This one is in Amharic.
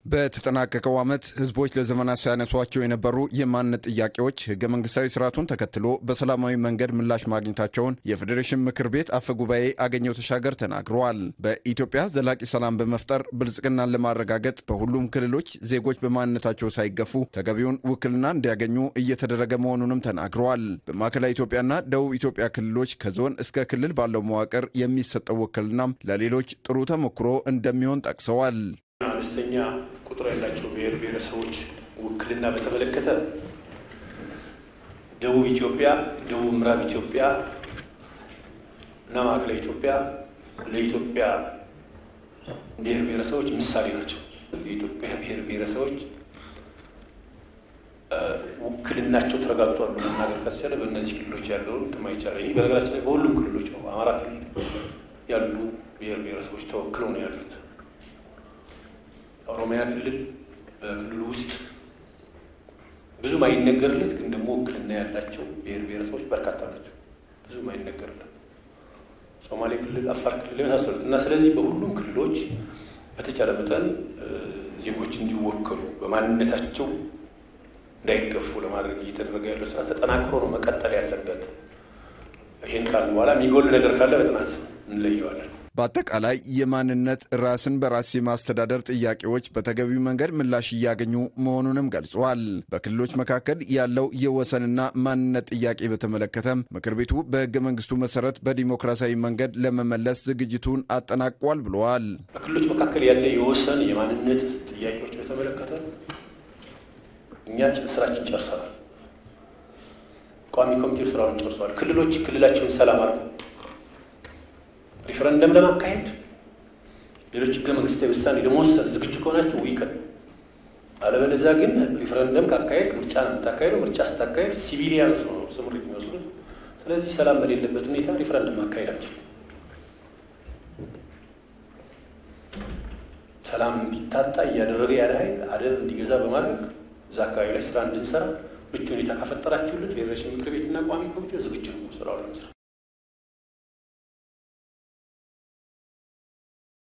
በተጠናቀቀው ዓመት ህዝቦች ለዘመናት ሲያነሷቸው የነበሩ የማንነት ጥያቄዎች ህገ መንግስታዊ ስርዓቱን ተከትሎ በሰላማዊ መንገድ ምላሽ ማግኘታቸውን የፌዴሬሽን ምክር ቤት አፈ ጉባኤ አገኘው ተሻገር ተናግረዋል። በኢትዮጵያ ዘላቂ ሰላም በመፍጠር ብልጽግናን ለማረጋገጥ በሁሉም ክልሎች ዜጎች በማንነታቸው ሳይገፉ ተገቢውን ውክልና እንዲያገኙ እየተደረገ መሆኑንም ተናግረዋል። በማዕከላዊ ኢትዮጵያና ደቡብ ኢትዮጵያ ክልሎች ከዞን እስከ ክልል ባለው መዋቅር የሚሰጠው ውክልናም ለሌሎች ጥሩ ተሞክሮ እንደሚሆን ጠቅሰዋል። አነስተኛ ቁጥር ያላቸው ብሔር ብሔረሰቦች ውክልና በተመለከተ ደቡብ ኢትዮጵያ፣ ደቡብ ምዕራብ ኢትዮጵያ እና ማዕከላዊ ኢትዮጵያ ለኢትዮጵያ ብሔር ብሔረሰቦች ምሳሌ ናቸው። የኢትዮጵያ ብሔር ብሔረሰቦች ውክልናቸው ተረጋግጧል መናገር ካስቻለ በእነዚህ ክልሎች ያለውን ትማ ይቻላል። ይህ በነገራችን ላይ በሁሉም ክልሎች ነው። አማራ ክልል ያሉ ብሔር ብሔረሰቦች ተወክለው ነው ያሉት። ኦሮሚያ ክልል በክልሉ ውስጥ ብዙም አይነገርለት ግን ደግሞ ውክልና ያላቸው ብሔር ብሔረሰቦች በርካታ ናቸው። ብዙም አይነገርለት ሶማሌ ክልል፣ አፋር ክልል የመሳሰሉት እና ስለዚህ በሁሉም ክልሎች በተቻለ መጠን ዜጎች እንዲወከሉ በማንነታቸው እንዳይገፉ ለማድረግ እየተደረገ ያለው ስራ ተጠናክሮ ነው መቀጠል ያለበት። ይህን ካል በኋላ የሚጎል ነገር ካለ በጥናት እንለየዋለን። በአጠቃላይ የማንነት ራስን በራስ የማስተዳደር ጥያቄዎች በተገቢው መንገድ ምላሽ እያገኙ መሆኑንም ገልጸዋል። በክልሎች መካከል ያለው የወሰንና ማንነት ጥያቄ በተመለከተም ምክር ቤቱ በሕገ መንግስቱ መሰረት በዲሞክራሲያዊ መንገድ ለመመለስ ዝግጅቱን አጠናቋል ብለዋል። በክልሎች መካከል ያለ የወሰን የማንነት ጥያቄዎች በተመለከተ እኛ ስራችን ጨርሰናል። ቋሚ ኮሚቴው ስራውን ጨርሰዋል። ክልሎች ክልላቸውን ሰላም አድርገው ሪፈረንደም ለማካሄድ ሌሎች ህገ መንግስታዊ ውሳኔ ለመወሰን ዝግጁ ከሆናቸው ዊከን፣ አለበለዚያ ግን ሪፈረንደም ካካሄድ ምርጫ ነው የምታካሄደው። ምርጫ ስታካሄድ ሲቪሊያንስ ነው ስምሪት የሚወስዱት። ስለዚህ ሰላም በሌለበት ሁኔታ ሪፈረንደም ማካሄድ አንችልም። ሰላም እንዲታጣ እያደረገ ያለ ኃይል አደብ እንዲገዛ በማድረግ እዛ አካባቢ ላይ ስራ እንድንሰራ ምቹ ሁኔታ ከፈጠራችሁልን ፌዴሬሽን ምክር ቤትና ቋሚ ኮሚቴ ዝግጁ ነው ስራውን ለመስራት።